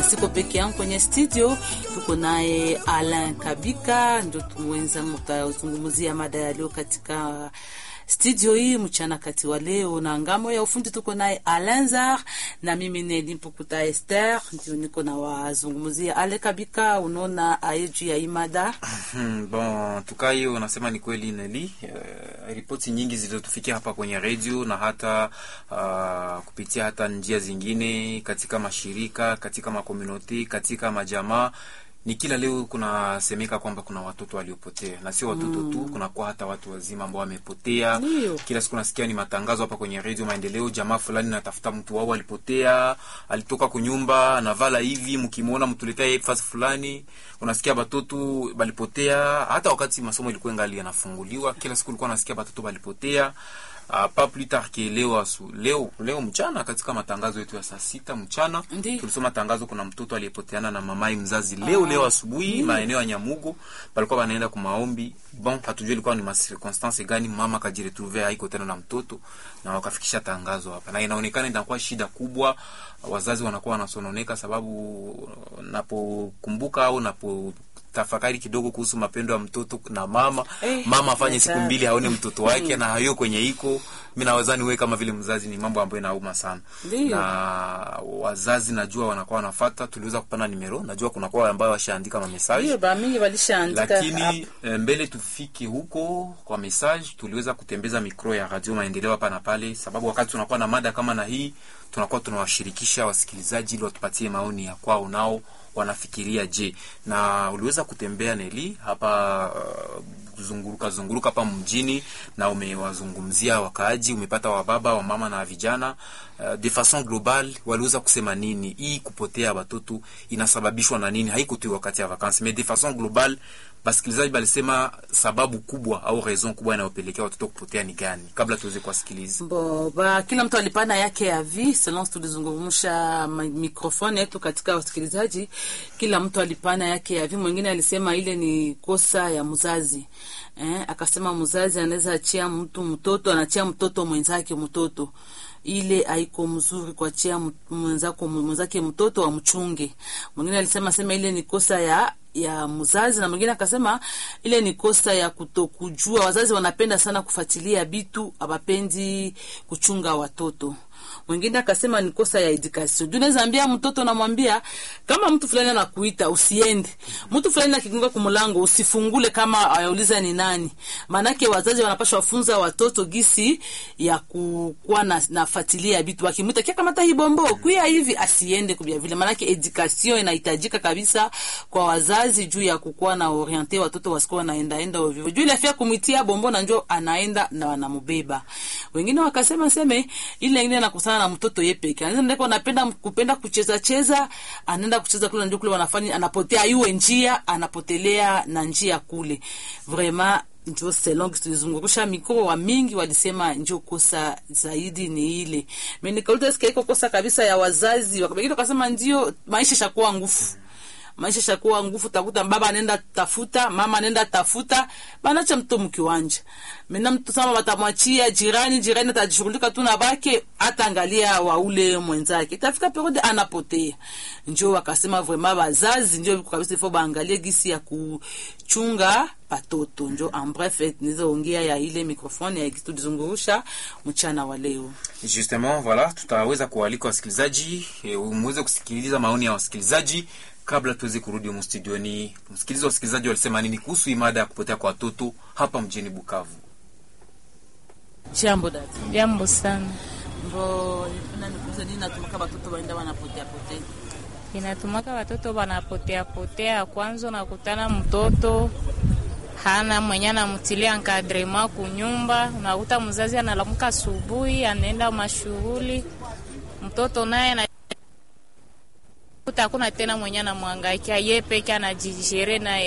na siko peke yangu kwenye studio, tuko naye Alain Kabika, ndio tumwenzangu, tutazungumzia mada ya leo katika studio hii mchana kati wa leo, na ngamo ya ufundi tuko naye Alanzar na mimi ni Limpukuta Esther, ndio niko na wazungumzia Ale Kabika. Unaona ayeju ya imada Hmm, bon tukaa hiyo unasema ni kweli Neli. Uh, ripoti nyingi zilizotufikia hapa kwenye redio na hata uh, kupitia hata njia zingine katika mashirika, katika makomuniti, katika majamaa ni kila leo kunasemeka kwamba kuna watoto waliopotea, na sio watoto mm. tu, kunakuwa hata watu wazima ambao wamepotea. Ndio. Kila siku nasikia ni matangazo hapa kwenye redio Maendeleo, jamaa fulani natafuta mtu wao alipotea, alitoka kunyumba anavala hivi, mkimwona mtuletea yeye fasi fulani. Unasikia batoto balipotea, hata wakati masomo ilikuwa ngali yanafunguliwa, kila siku ulikuwa nasikia batoto balipotea. Uh, pas plus tard que leo asu, leo leo mchana katika matangazo yetu ya saa sita mchana Ndi. tulisoma tangazo, kuna mtoto aliyepoteana na mamai mzazi leo leo asubuhi maeneo ya Nyamugo, walikuwa wanaenda kwa maombi. Bon, hatujui ilikuwa ni circonstance gani, mama kajiretrouver haiko tena na mtoto, na wakafikisha tangazo hapa, na inaonekana inakuwa shida kubwa. Wazazi wanakuwa wanasononeka, sababu napokumbuka au napo tafakari kidogo kuhusu mapendo ya mtoto na mama Eh, mama afanye siku hatari. mbili aone mtoto wake na hayo kwenye iko mi naweza niwe kama vile mzazi, ni mambo ambayo inauma sana Ndiyo. na wazazi najua wanakuwa wanafata. Tuliweza kupana nimero, najua kunakuwa ambao washaandika mamesaji hiyo ba mingi walishaandika lakini eh, mbele tufike huko kwa message, tuliweza kutembeza mikro ya Radio Maendeleo hapa na pale, sababu wakati tunakuwa na mada kama na hii tunakuwa tunawashirikisha wasikilizaji ili watupatie maoni ya kwao nao wanafikiria je. Na uliweza kutembea Neli hapa uh, kuzunguruka zunguruka hapa mjini na umewazungumzia wakaaji, umepata wababa wa mama na vijana uh, de façon globale, waliweza kusema nini? Hii kupotea watoto inasababishwa na nini? Haiko tu wakati ya vacances, mais de façon globale basikilizaji balisema sababu kubwa au raison kubwa inayopelekea watoto kupotea ni gani, kabla tuweze kuwasikiliza. Bo, ba, kila mtu alipana yake ya vi selon tulizungumsha ma- mikrofoni yetu katika wasikilizaji, kila mtu alipana yake ya vi. Mwingine alisema ile ni kosa ya mzazi eh, akasema mzazi anaweza achia mtu mtoto anachia mtoto mwenzake mtoto ile haiko mzuri kuachia m- mwenzako mwenzake mtoto amchunge. Mwingine alisema sema ile ni kosa ya ya mzazi, na mwingine akasema ile ni kosa ya kutokujua. Wazazi wanapenda sana kufuatilia bitu, abapendi kuchunga watoto. Mwingine akasema ni kosa ya education. Juu unaweza ambia mtoto, namwambia kama mtu fulani anakuita usiende, mtu fulani akigonga kumlango usifungule kama ayauliza ni nani. Maanake wazazi wanapaswa wafunza watoto gisi ya kukuwa na nafuatilia vitu, wakimwita kia kamata hii bombo kuya hivi, asiende kubia vile. Maanake education inahitajika kabisa kwa wazazi juu ya kukuwa na oriente watoto wasikuwa wanaenda enda ovyo. Juu ile afya kumwitia bombo na njo anaenda na wanamubeba. Wengine wakasema seme ile ingine anakusana na mtoto yeye peke. Anaweza ndeko anapenda kupenda kucheza cheza, anaenda kucheza kule ndio kule wanafanya anapotea iwe njia, anapotelea na njia kule. Vraiment njo selon tulizungurusha mikro wa mingi walisema njo kosa zaidi ni ile. Mimi nikauliza sikia iko kosa kabisa ya wazazi, wakabaki wakasema ndio maisha shakuwa ngufu maisha shakuwa nguvu, takuta baba anaenda tafuta, mama anaenda tafuta, banacha mtoto mkiwanja. Mena mtu sama batamwachia jirani, jirani atajishughulika tu na bake, hata angalia wa ule mwenzake, itafika periode anapotea. Njo wakasema vraiment bazazi njo kabisa ifo baangalie gisi ya kuchunga patoto. Njo en bref nizo ongea ya ile mikrofoni ya kitu tulizungurusha mchana wa leo. Justement, voilà, tutaweza kualika wasikilizaji e, muweze kusikiliza maoni ya wasikilizaji kabla tuweze kurudi humu studioni. Msikiliza wasikilizaji walisema nini kuhusu hii mada ya kupotea kwa watoto hapa mjini Bukavu. Jambo dada. Jambo sana. Mbo nifuna nikuulize nini natumaka watoto waenda wanapotea potea. Inatumaka watoto wanapotea potea. Kwanza unakutana mtoto hana mwenye anamtilia nkadrema kunyumba, unakuta mzazi analamuka asubuhi anaenda mashughuli, mtoto naye na kuta hakuna tena mwenye anamwangaikia, ye peke anajijere naye